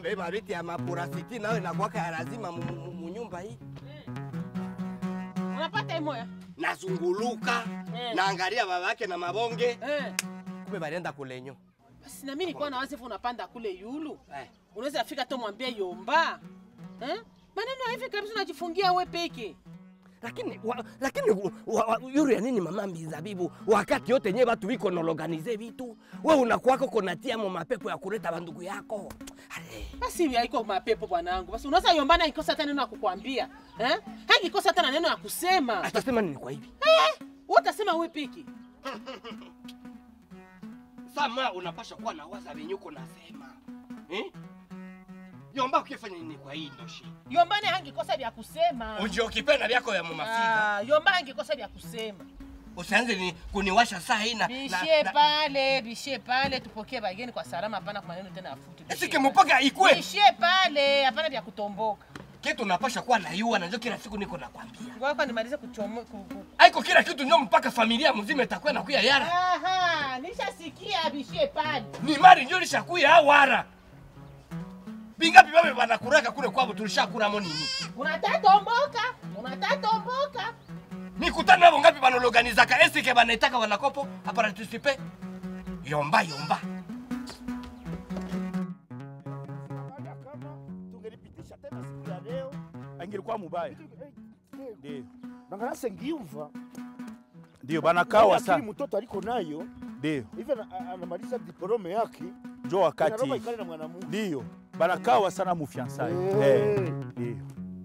Kumbe mabiti ya mapurasiti nayo inakuwaka ya lazima mu- mu- mu nyumba hii. Unapata imoya? Nazunguluka, Eh. naangalia babake na mabonge. Eh. Kumbe balienda kulenyo. Basi na mimi nilikuwa na wazi unapanda kule yulu. Eh. Unaweza fika tu mwambie yomba. Eh? Maneno hivi kabisa unajifungia we peke. Lakini wa, lakini wa, wa, yuri ya nini mama Mizabibu, wakati yote nye batu biko nologanize vitu, we unakuwako konatia mo mapepo ya kuleta bandugu yako. Ale. Basi hivi haiko mapepo bwanangu. Basi unaweza yombana ikosa hata neno ya kukwambia. Eh? Hakikosa hata na neno ya kusema. Atasema nini kwa hivi? Eh? Wewe utasema we peke. Sama unapasha kuwa na waza vinyuko nasema. Eh? Yomba ukifanya nini kwa hii ndoshi? Yombane hangikosa vya kusema. Unjio kipenda vyako ya mumafiga. Ah, Yomba hangikosa vya kusema. Usianze ni kuniwasha saa hii na Bishie pale, bishie pale tupokee bageni kwa salama hapana kwa maneno tena afuti. Esike mpaka ikwe. Bishie pale, hapana vya kutomboka. Kitu unapasha kuwa na yua na ndio kila siku niko nakwambia. Ngoja kwa nimalize kuchomo ku- ku- Haiko kila kitu ndio mpaka familia mzima itakuwa nakuya yara. Aha, nishasikia bishie pale. Ni mari ndio lishakuya awara. Bingapi babe banakuraka kule kwabo tulishakuramo nini? Unatatomboka, unatatomboka. Mikutano nabo ngapi banologanizaka esike banaitaka wanakopo aparatisipe. Yomba yomba. Baada kama tungelipitisha tena siku ya leo Angilikuwa mubaya. Ndio. nangana sengiuva Ndio banakawa akili sana. mtoto aliko nayo Ndio. hivi ana- a- anamaliza diplome yake Njo wakati. Inaroma ikale na mwanamume Ndio. Banakawa sana mufiansai. Eh. Eh. Ndio.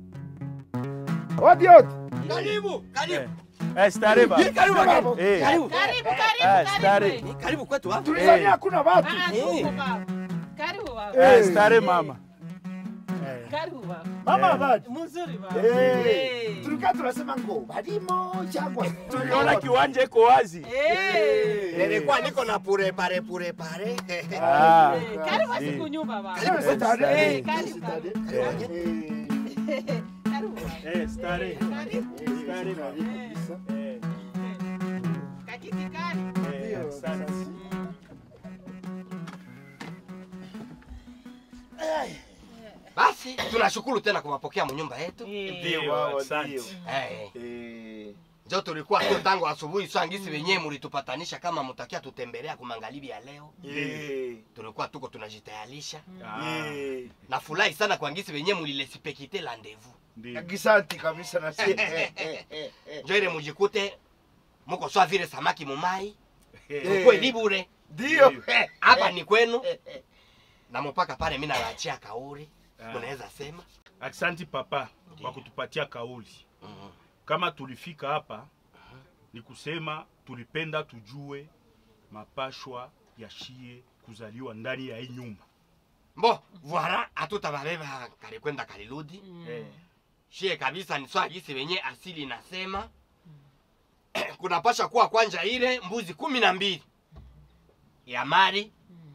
Odi odi. Karibu, Eh. karibu. Eh, stare ba. Hii karibu wageni. Eh. Karibu. Karibu, Ah, karibu, stare. karibu. Hii Karibu kwetu hapo. Tulizania hakuna watu. Ah, tuko baba. Karibu baba. Eh, Eh. stare mama. Karibu baba. Mama Eh. abadi. Mzuri baba. Eh. Eh. Tulikaa tunasema ngo balimo changwa. Tuliona kiwanja iko wazi. Eh. Nilikuwa niko na pure pare pure pare. Ah. Eh, Karibu basi Eh. kunyumba baba. Karibu stare. Eh, karibu baba. Eh. Karibu baba. Eh, stare. Karibu. Stare mama. kabisa. Eh. Kakiti kali. Eh, asante. Basi tunashukuru tena kuwapokea mnyumba yetu. Eh. Ndio, Wao, asante. ndio. Eh, Eh. njo tulikuwa tu tangu asubuhi swangisi wenyewe mulitupatanisha kama mutakia tutembelea kumangalibi ya leo. Eh. Tulikuwa tuko tunajitayarisha. Ah. Eh. Nafurahi sana kwa ngisi wenyewe mulilesipekite rendezvous. Ndio. Gisanti kabisa na sisi. Njo ile mujikute muko swa vile samaki mumai. Eh. Mkwe libure. Ndio. Eh, Hapa ni kwenu. Na mpaka pale mimi nawaachia kauri. Ah. Mnaweza sema. Asante papa kwa kutupatia kauli. Mhm. Kama tulifika hapa ni kusema tulipenda tujue mapashwa ya shie kuzaliwa ndani ya hii nyumba. Mbo, voilà, hatutababeba kalikwenda kalirudi. Eh. Shie kabisa ni swali gisi wenye asili nasema kunapasha kuwa kwanja ile mbuzi kumi na mbili ya mari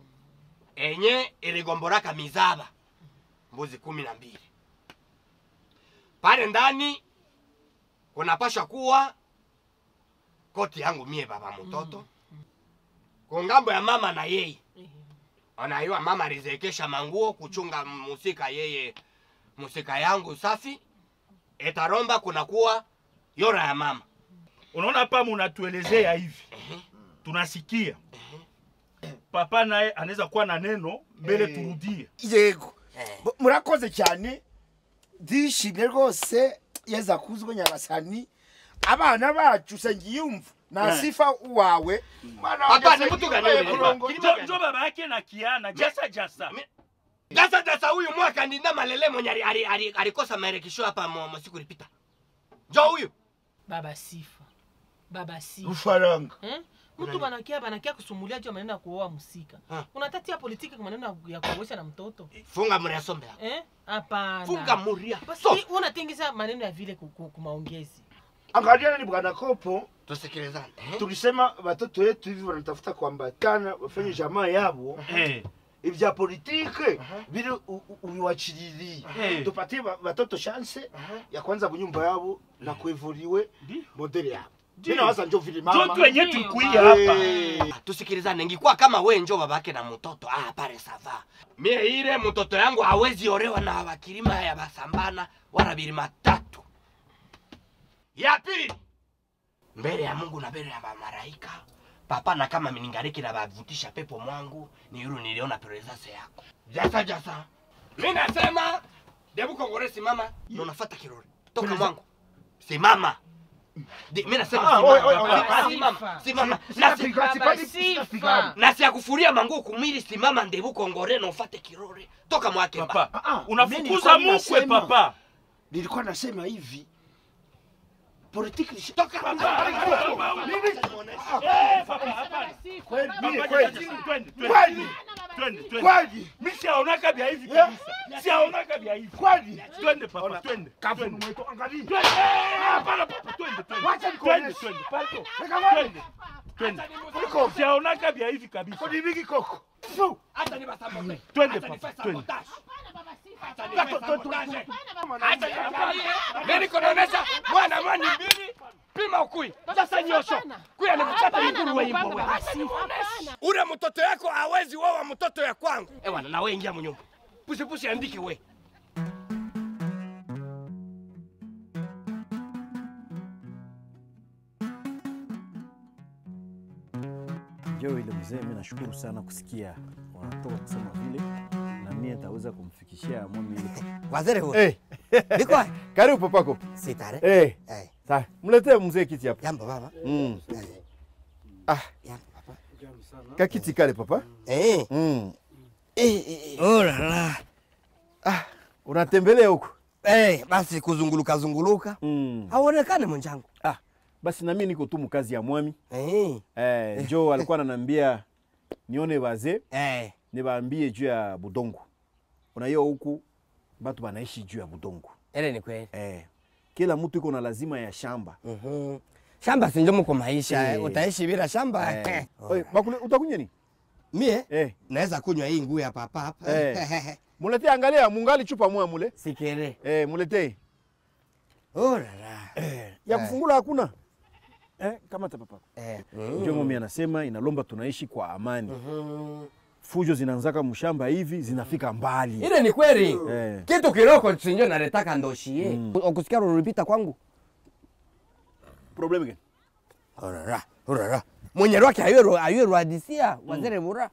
enye iligomboraka mizaba mbuzi kumi na mbili pale ndani kunapasha kuwa koti yangu mie baba mtoto kungambo ya mama na yeye anaiwa mama alizekesha manguo kuchunga musika yeye musika yangu safi etaromba kunakuwa yora ya mama Unaona hapa munatuelezea hivi. Tunasikia. Papa naye anaweza kuwa na neno mbele Eh. turudie. yego Eh. Bo- murakoze cyane ndishimye rwose yeza kuzwe nyagasani abana bacu sengiyumva na Eh. sifa wawe Mwana Papa, wanjye ni mtu gani Sengiyumva wewe? Kulongo. Kili- Jo, jo baba yake na Kiana, jasa jasa. Mi- dasa dasa huyu mwaka ndinda malele mwenye ali- ali- ali- alikosa marekisho hapa mo- masiku ilipita jo huyu Baba sifa. Baba sifa. ufaranga Eh? Mtu banakia banakia kusumulia juu ya maneno ya kuoa msika. Ah. Unatatia politiki kwa maneno ya kuoesha na mtoto. funga mriasombe yako Eh? Hapana. funga muria Basi so unatingiza maneno ya vile ku- ku- kumaongezi. angalia ni bwana kopo tusikilizane eh? tulisema watoto wetu hivi wanatafuta kuambatana wafanye jamaa yabo Eh. ibya politike bili u- u- ubiwachiririe Eh. tupatie ba- watoto chance ya kwanza bunyumba yabo na kuevuriwe Ndio. modele yabo Mimi nawaza njo vile njo mama. tu wenye tulikuia hapa Eh. tusikilizane ngikuwa kama we njo babake na mtoto ah, pale sava mie ile mtoto yangu hawezi orewa na bakirima ya basambana wala bilima tatu ya pili mbele ya mungu na mbele ya mamaraika papa na kama miningariki na bavutisha pepo mwangu ni yulu niliona presence yako jasa jasa mi nasema debu kongore simama na unafata kirori toka mwangu simama Di- mi nasema Ah, simama. oi, oi, oi, Simama, ah, simama, simama. Na si- Sitapigana, sipati- Sifa. sitapigana. na siakufuria mangu kumwili simama ndebu kongore na ufate kirore toka mwake ba. papa Ah, ah, mimi unafukuza nilikuwa mukwe nasema- papa Nilikuwa nasema hivi. Politiki ni toka Eh, papa, hapana. kweli Papa, mimi kweli. twende, twende, twende. Kweli. Twende, twende. Kweli. Mi siaonaka vya hivi Yeah. kabisa siaonaka vya hivi Kweli. twende papa twende Kafu twende. mwetu angalia. Twende. Eh, hapana papa twende twende Wacha nikuoneshe. twende twende pardon Nikamwone. twende twende Niko. siaonaka vya hivi kabisa Kodi mingi koko. Fu. Hata ni basabote. Twende, Hata papa, nifanye twende. sabotage. Hata Tatu, nifanye tatu, sabotage. tatu. Hata niangalie. Mimi niko naonesha mwana mwani mbili pima ukui sasa nyosho kuya ni mchata nguruwe imbo wewe ule mtoto yako hawezi wawa mtoto ya kwangu ewana nawe ingia mnyumba pusipusi andike we Ndio ile mzee, mimi nashukuru sana kusikia wanatoka kusema vile, na mimi nitaweza kumfikishia mwami ile. waziri huyu Eh, niko karibu papako. sitare Eh, eh sawa. Mletee mzee kiti hapa. jambo baba Mm. eh Ah, jambo baba kakiti kale papa. eh Mm. eh eh, eh. oh la la Ah, unatembelea huko. eh basi kuzunguluka zunguluka Mm. haonekane mwenjangu Ah, basi na mimi niko tu mkazi ya mwami. eh Eh, njoo alikuwa ananiambia nione wazee eh niwaambie juu ya budongo. Unaiyo huku batu banaishi juu ya budongo. ile ni kweli Eh, kila mtu iko na lazima ya shamba. mhm shamba sinjo mko maisha Eh. eh. utaishi bila shamba Eh. Oi, bakule utakunywa nini? mie Eh. naweza kunywa hii nguu ya papa hapa Eh. Muletee angalia mungali chupa moja mule. sikere Eh, muletee. oh la la Ya kufungula hakuna. Eh, kama papa. eh Ndio mimi anasema inalomba tunaishi kwa amani. mhm Fujo zinaanzaka mshamba hivi zinafika mbali. ile ni kweli Eh. kitu kiroko sinjo naletaka ndoshie mm. ukusikia rulipita kwangu Problem gani? Orara, orara. Mwenye wake ayero ayero hadisia wazere bura.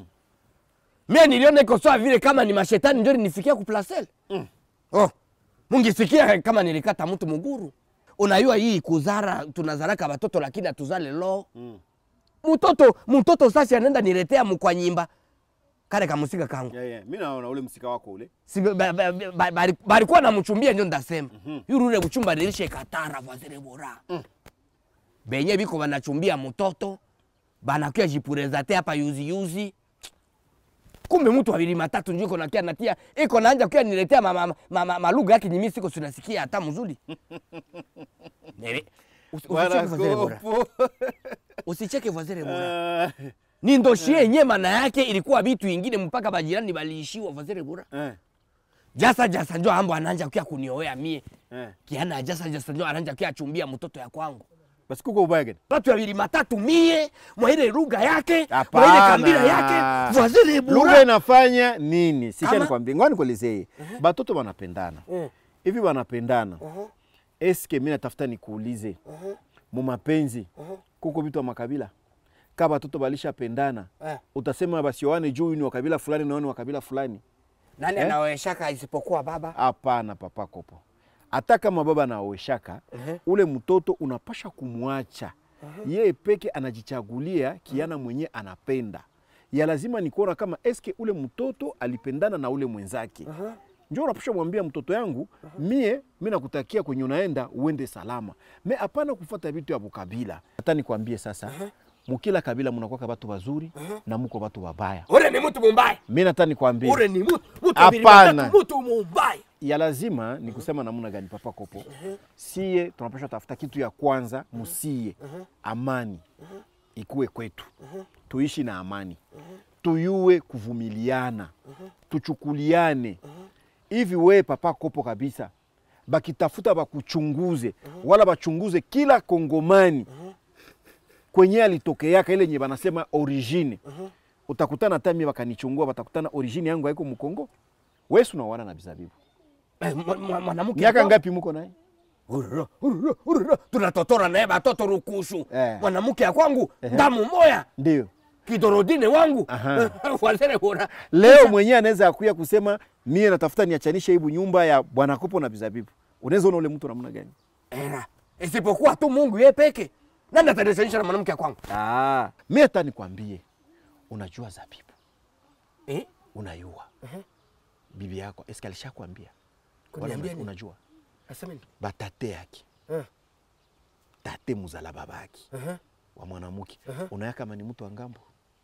Mimi niliona iko sawa vile kama ni mashetani ndio nifikia kuplasel. Mm. Oh. Mungisikia kama nilikata mtu muguru. Unajua hii kuzara tunazaraka watoto lakini atuzale lo. Mm. Mtoto mtoto sasa anaenda niletea mkwa nyimba. Kale kamusika kangu. Yeah, yeah. Mimi naona ule msika wako ule. Si ba- ba- ba- ba- bali- balikuwa namchumbia ndio ndasema. Yule ule kuchumba dirisha katara wazere bora. Benye biko banachumbia mtoto banakia jipurezate hapa yuzi yuzi. Kumbe mtu wawili matatu ndio iko nakia natia iko naanja kia niletea mama mama, mama malugha yake nyimi siko sinasikia hata mzuri. Nere. Usi- Usicheke wazere bora. Kopo. Usicheke wazere bora. Ah, Ni ndoshie yenye maana yake ilikuwa vitu ingine mpaka bajirani baliishiwa wazere bora. Eh. Jasa jasa njo ambo ananja kia kunioea mie. Eh. Kiana jasa jasa njo ananja kia chumbia mtoto ya kwangu. Basi kuko ubaya gani? Watu wawili matatu mie mwa ile lugha yake mwa ile Hapana. kabila yake waziri Lugha bura. inafanya nini? Sisha Kama- nikwambie, ngoja nikuelezee. Batoto wanapendana. Eh. Hivi wanapendana. Eske mimi natafuta nikuulize. Mu mapenzi kuko vitu wa makabila. Kama batoto balishapendana, Eh. utasema basioane juu huyu ni wa kabila fulani na huyu ni wa kabila fulani. Nani Eh? anaoeshaka isipokuwa baba? Hapana, papa kopo. Hata kama baba anaoeshaka ule mtoto unapasha kumwacha yeye peke anajichagulia kiana mwenye anapenda. Ya lazima ni kuona kama eske ule mtoto alipendana na ule mwenzake. Njo unapasha mwambia mtoto yangu, mie mi nakutakia kwenye unaenda uende salama, me hapana kufuata vitu ya bukabila. Hata nikwambie sasa, mukila kabila munakwaka batu bazuri na muko batu babaya. Ule ni mtu mumbaya. Mi nata nikwambie Ule ni mtu mtu wawili Hapana. matatu mtu mumbaya. ya lazima ni kusema namna gani papa kopo sie tunapasha tafuta kitu ya kwanza musie amani ikuwe kwetu tuishi na amani tuyue kuvumiliana tuchukuliane hivi we papa kopo kabisa bakitafuta bakuchunguze wala bachunguze kila kongomani kwenye alitokeaka ile nye banasema origine utakutana hata mimi wakanichungua watakutana origine yangu haiko mkongo wesu unaoana na bizabibu Eh, mwa- mwa- mwanamke miaka wangu. ngapi muko naye Urura, urura, urura. tunatotora naye batoto rukushu Eh. mwanamke ya kwangu damu moya ndio kidorodine wangu Aha. wazere bora leo mwenyewe anaweza akuya kusema mie natafuta niachanishe hibu nyumba ya bwana kopo na bizabibu unaweza ona ule mtu namna gani era isipokuwa tu mungu ye peke nani atanishanisha na mwanamke ya kwangu ah, mi hata nikwambie unajua zabibu eh? unayua bibi yako eske alishakwambia Wala Kuniambia una- nini? unajua Aseme nini? batate yake Eh. tate muzala babaki Aha. wa mwanamke unaya kama ni mtu wa ngambo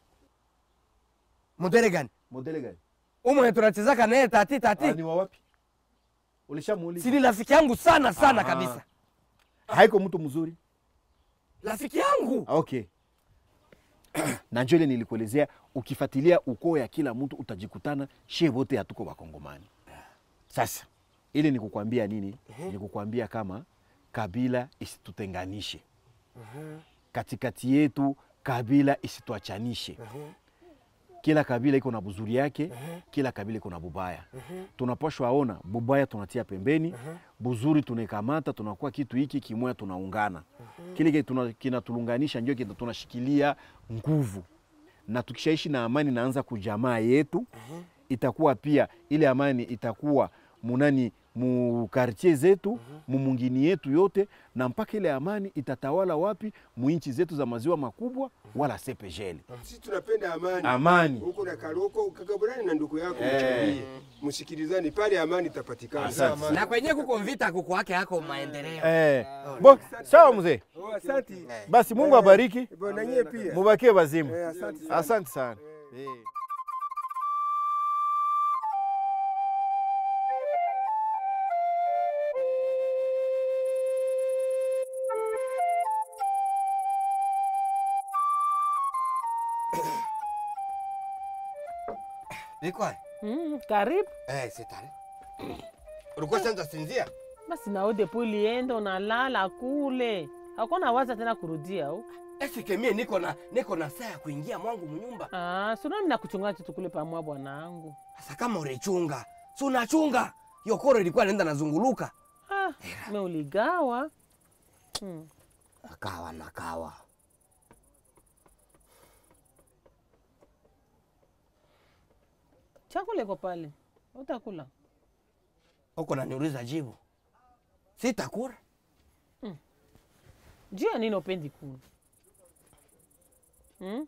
mudere gani modele gani umwe tunachezaka naye tati tati ni wa wapi ulishamuuliza sini rafiki yangu sana sana Ah. kabisa haiko mtu mzuri rafiki yangu Ah, okay na njo ile nilikuelezea ukifuatilia ukoo ya kila mtu utajikutana shie wote hatuko wakongomani sasa ili nikukwambia nini nikukwambia kama kabila isitutenganishe katikati yetu kabila isituachanishe kila kabila iko na buzuri yake kila kabila iko na bubaya tunapashwa aona bubaya tunatia pembeni buzuri tunaikamata tunakuwa kitu hiki kimoya tunaungana kile kile tuna- kinatulunganisha ndio kina tunashikilia nguvu na tukishaishi na amani naanza kujamaa yetu itakuwa pia ile amani itakuwa munani mukartie zetu mumungini yetu yote na mpaka ile amani itatawala wapi muinchi zetu za maziwa makubwa wala sepejele Sisi tunapenda amani. amani Huko na Karoko ukagaburani na ndugu yako Eh. mchukulie. Msikilizane pale amani itapatikana. Asante. na kwenye kuko vita kuko wake hako maendeleo Eh, bo sawa mzee, Oh, asante. basi Mungu abariki, Bwana nyie pia. mubakie bazimu. Eh, asante sana. Asante sana. Eh. Bikwa. Mm, karibu Eh, sitari. Ulikuwa sasa sinzia? basi nao depo ulienda unalala kule hakuna waza tena kurudia au Esike mie niko na niko na saa ya kuingia mwangu mnyumba. ah, sunami nakuchunga kitu kule pamwa bwanangu Sasa kama ulichunga, si unachunga. Yokoro ilikuwa inaenda nazunguluka. ah, me uligawa mm. Akawa nakawa. chakula iko pale utakula Uko naniuliza jibu. Sitakula. juu ya nini upendi kula mm?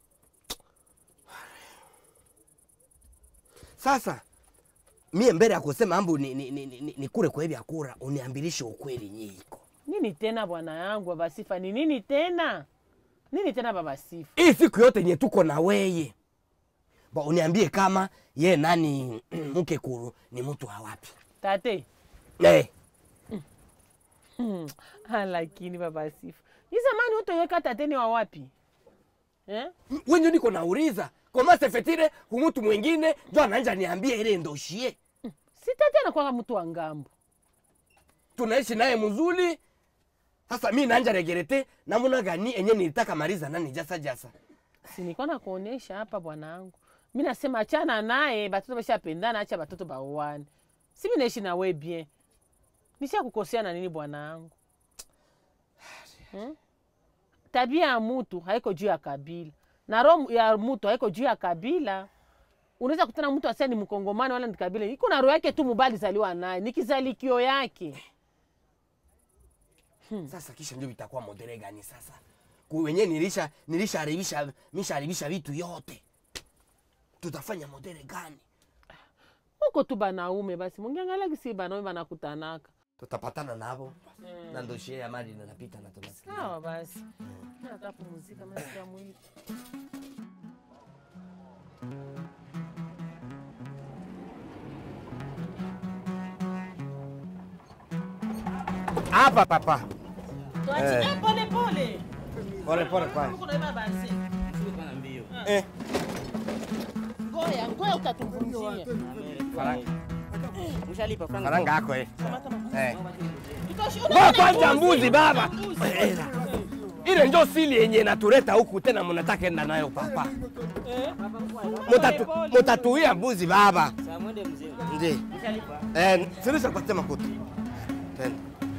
Sasa mie mbele ya kusema ambu ni, ni, ni, ni, ni kure kwa hivi akura uniambilishe ukweli nyiko. nini tena bwana yangu baba sifa ni nini tena nini tena baba sifa Hii siku yote nye tuko na weye. Ba uniambie kama ye nani mke kuru ni mtu wa wapi? tate Eh, Hmm. Ah, lakini baba sifa ni zamani utoyeka tateni wa wapi eh? wenye niko nauliza koma sefetire kumutu mwingine njo ananja niambie ile ndoshie. si tate anakwanga mtu wa ngambo Tunaishi naye mzuri. Sasa mi nanja regerete namuna gani enye nilitaka maliza nani jasa jasa. sinikuwa nakuonesha hapa bwanangu mi nasema achana naye batoto bashapendana acha batoto baoane si mi naishi na we bien nisha kukosea na nini bwanangu hmm? tabia ya mutu haiko juu ya kabila na roho ya mutu haiko juu ya kabila unaweza kutana mtu asia ni mkongomani wala ni kabila iko na roho yake tu mubali zaliwa naye ni kizalikio yake Sasa kisha ndio vitakuwa modele gani sasa? Wenye nilisha nilisharibisha misharibisha vitu yote. Tutafanya modele gani? huko tu banaume basi mungiangalia kisi banaume banakutanaka Tutapatana nabo na ndoshie ya mali inapita na tunasikia. sawa basi nataka pumzika masikia mwili Hapa papa. tuachie pole pole Pole pole pale. Huko naiba basi Eh. ngoya ngoya utatuvunjia Mshalipa franga. Faranga yako eh. Eh. Tutoshi- Ngoja kwanza mbuzi baba. Mbuzi. Hela. ile njo sili yenye inatuleta huku tena, munataka enda nayo papa, Mutatu- mutatuia mbuzi baba. Ndi eh, sirisha kupatia makuta tena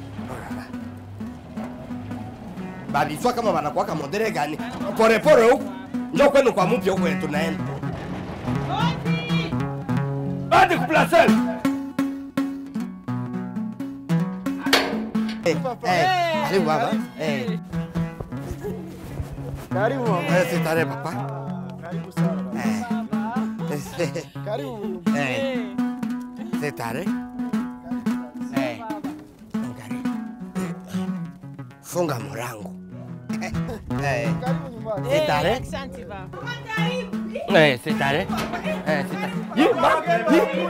babiswa kama wanakuwaka modere gani porepore huku njo kwenu kwa mupya huku yetu naenda badi kuplasel Eh, eh, karibu baba eh. Karibu mama. Eh, sitare papa Karibu sana. Eh. Karibu. Eh. Sitare Eh. Ngari. funga murango Eh. Karibu nyumbani. Sitare Asante baba. Eh, sitare Eh, sitare Yi, ma- yi.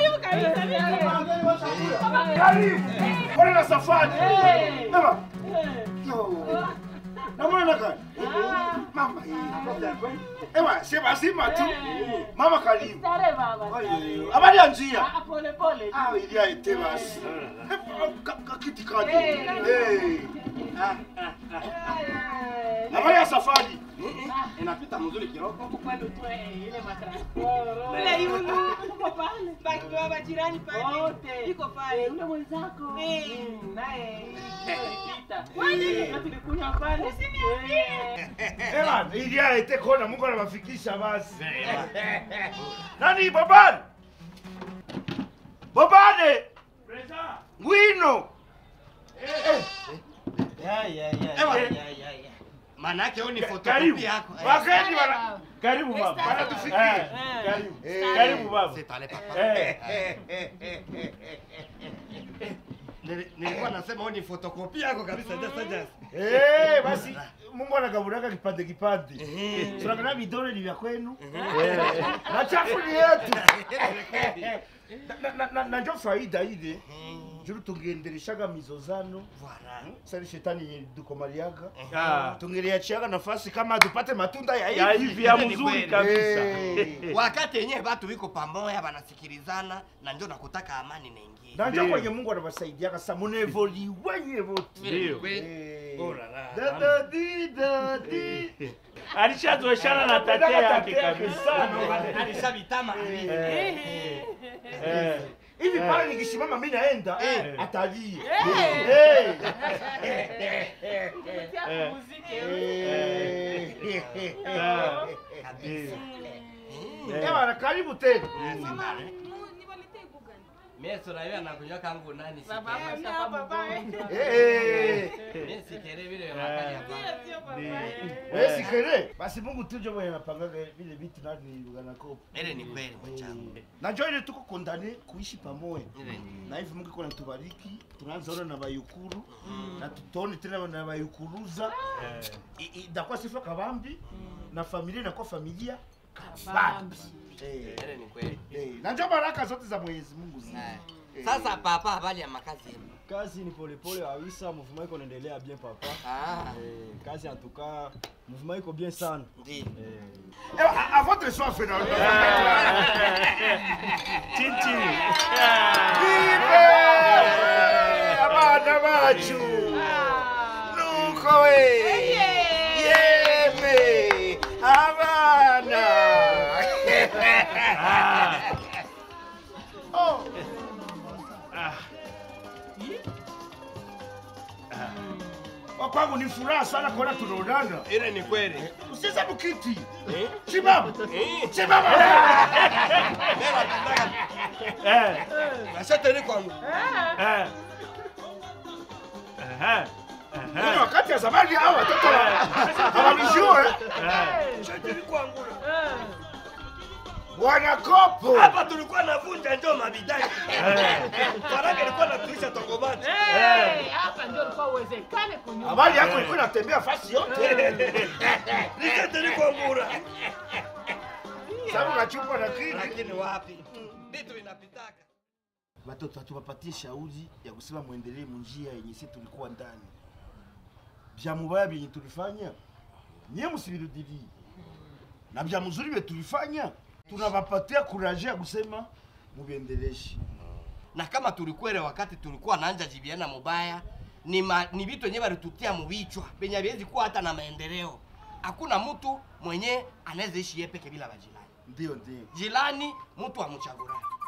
Bwana na safari. Mama. Yo. Namwona nakani? Mama hii. Ewa, sema sima tu. Mama karibu. Stare baba. Ayo, Habari ya njia. Ah, pole pole. Ah, ili aite basi. Eh, ka- ka- Kiti kadi. Eh. Habari ya safari. inapita mzuri kiroko Kwani tu eh, ile matransporo. Ile yulu uko pale. Baki baba jirani pale. Wote. Iko pale. Yule mwenzako. Eh. Mm, naye alipita. Na tulikunywa pale. Eh. Ewa, ili aite kona Mungu anawafikisha basi. Nani babani? Babane. Ngwino. maana yake huyu ni Karibu. fotokopi yako Eh, Wakati wana karibu baba. Bana tufikie. Karibu. Karibu baba. sitale papa Eh. Nili- nilikuwa nasema huyu ni fotokopi yako kabisa just just Eh, basi Mungu anagaburaka kipande kipande. Tunakana vidole ni vya kwenu. Na chafu ni yetu. Na- na- na- Na ndio faida ile. Juru tungeendeleshaga mizozano. Sasa shetani yenye dukomaliaga. Ah, Tungeliachiaga nafasi kama tupate matunda ya ya hivi. hivi ya Ile ni mzuri kweli. kabisa. Eh. wakati yenyewe watu wiko pamoja wanasikilizana na ndio nakutaka amani naingia Na ndio Ndio. kwenye Mungu anawasaidiaga sasa munevoli wenye wote. Ndio. Eh. Oh la la. Da da di da di. Alishazoeshana na tate yake kabisa. alishavitama Eh. hivi pale nikisimama mi naenda Eh. atalie Kupitia muziki. Ah. Eh. ewana karibu tena mimi sura hiyo anakunywa kangu nani Baba sikere hapa shamba mgonjwa. Eh, mimi sikere vile makali hapa eh, sikere basi mungu tujo mwenye napangaga vile vitu nani luganakopo ile ni kweli mwenzangu najua ile tuko kondane kuishi pamoja ile ni na hivi mungu iko natubariki tunaanza ona na bayukuru na tutone tena na bayukuruza I- i- itakuwa sifa kabambi na familia inakuwa familia kabambi Eh, ile ni kweli eh, na ndio baraka zote za mwenyezi mungu zi Eh. sasa papa habari ya makazi yenu kazi ni polepole kabisa, mouvement iko naendelea bien papa. ah Eh, kazi en tout cas, mouvement iko bien sana. ndio Eh, Eh, à- à votre soif na Chichi. Vive abana bacu nuko we yeme abana Oh. Kwa kwangu ni furaha sana kuona tunaonana. ile ni kweli Usiza mkiti. Simama. Simama. Eh. nashateni kwangu Eh. Aha. Ni Aha. wakati ya zamani hao watoto hawanijue. Eh. shateni kwangu Wanakopo. hapa tulikuwa navunja njoo mabidai Eh. faranga ilikuwa natuisha tongomati Eh, hapa ndio ilikuwa uwezekane kunyumba. Habari yako ilikuwa inatembea fasi yote. nishateni kwangura Sababu unachukua na kidi. lakini wapi vitu vinapitaka Watoto hatuwapatie shauri ya kusema muendelee munjia yenye sisi tulikuwa ndani. Vya mubaya vyenye tulifanya nyie msivirudilie, na vya mzuri vye tulifanya tunawapatia kuraje ya kusema muviendeleshe. na kama tulikwele wakati tulikuwa naanja jibiana mubaya ni ma, ni vitu wenyewe walitutia muvichwa penye haviwezi kuwa hata na maendeleo. Hakuna mtu mwenye anaweza ishi yeye peke bila majirani. Ndio ndio. Jirani mtu amchagurani.